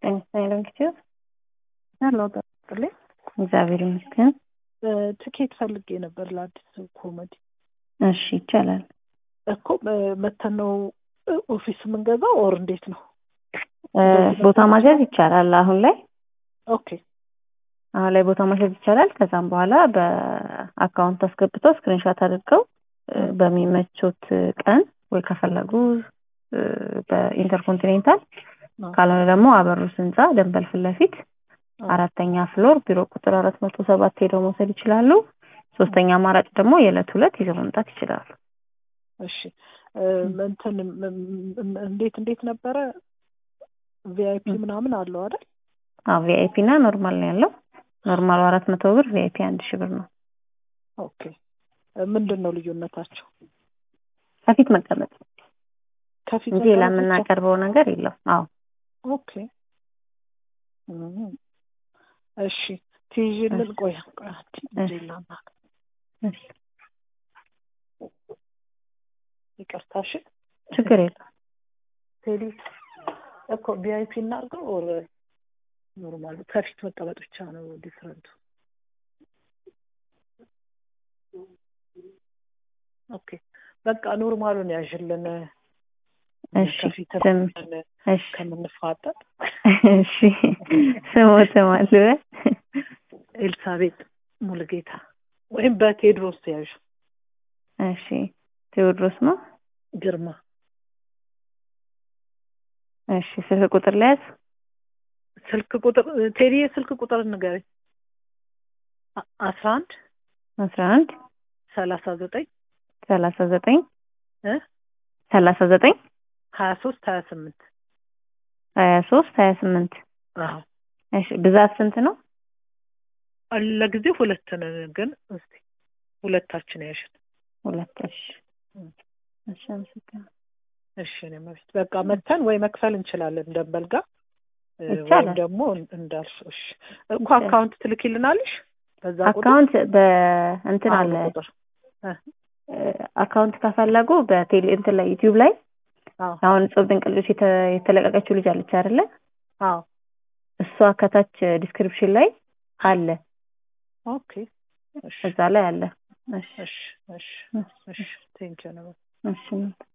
ጤና ዶንኪቲዮ ያለው ጠጥልኝ እግዚአብሔር ይመስገን። ትኬት ፈልጌ ነበር ለአዲስ ኮሜዲ። እሺ ይቻላል። እኮ መተን ነው ኦፊስ የምንገዛው ኦር እንዴት ነው? ቦታ ማስያዝ ይቻላል። አሁን ላይ ኦኬ አሁን ላይ ቦታ ማስያዝ ይቻላል። ከዛም በኋላ በአካውንት አስገብተው ስክሪንሾት አድርገው በሚመቾት ቀን ወይ ከፈለጉ በኢንተርኮንቲኔንታል ካልሆነ ደግሞ አበሩስ ህንፃ ደንበል ፊት ለፊት አራተኛ ፍሎር ቢሮ ቁጥር አራት መቶ ሰባት ሄደው መውሰድ ይችላሉ። ሶስተኛ አማራጭ ደግሞ የዕለት ሁለት ይዘው መምጣት ይችላሉ። እሺ እንትን እንዴት እንዴት ነበረ? ቪአይፒ ምናምን አለው አይደል? አዎ ቪአይፒ እና ኖርማል ነው ያለው። ኖርማሉ አራት መቶ ብር ቪአይፒ አንድ ሺህ ብር ነው። ኦኬ ምንድን ነው ልዩነታቸው? ከፊት መቀመጥ ከፊት እንጂ ሌላ የምናቀርበው ነገር የለም። አዎ ኦኬ እሺ ትይዥልን። ቆይ ቆይ ሌላና ይቅርታ እሺ ችግር የለም። ቴዲ እኮ ቪአይፒ እናድርገው ኦር ኖርማሉ ከፊት መቀመጥ ብቻ ነው ዲፍረንቱ? ኦኬ በቃ ኖርማሉን ያዥልን። እሺ ከፊት ስም እሺ ከምንፋጠጥ እሺ ስሞት ማሉ ኤልሳቤጥ ሙሉጌታ ወይም በቴዎድሮስ ያዥ እሺ ቴዎድሮስ ነው። ግርማ እሺ ስልክ ቁጥር ለያዝ ስልክ ቁጥር ቴዲ ስልክ ቁጥር ንገረኝ። አስራ አንድ አስራ አንድ ሰላሳ ዘጠኝ ሰላሳ ዘጠኝ እ ሰላሳ ዘጠኝ ሀያ ሶስት ሀያ ስምንት ሀያ ሶስት ሀያ ስምንት አዎ እሺ ብዛት ስንት ነው? ለጊዜው ሁለት ነን፣ ግን እስቲ ሁለታችን ያሽን ሁለት እሺ እሺ አመሰግናለሁ። እሺ እኔ መብት በቃ መተን ወይ መክፈል እንችላለን ደንበል ጋር ወይም ይቻላል። ደግሞ እንዳልሽ እሺ እኮ አካውንት ትልኪልናለሽ በዛ ቁጥር አካውንት በእንትን አለ አዎ፣ ቁጥር አካውንት ከፈለጉ በቴሌ እንትን ላይ ዩቲዩብ ላይ አዎ አሁን ጾም ድንቅ ልጆች የተ- የተለቀቀችው ልጅ አለች አይደለ? አዎ እሷ ከታች ዲስክሪፕሽን ላይ አለ፣ ኦኬ እሺ እዛ ላይ አለ። እሺ እሺ እሺ እሺ ቴንኪው ነው እሺ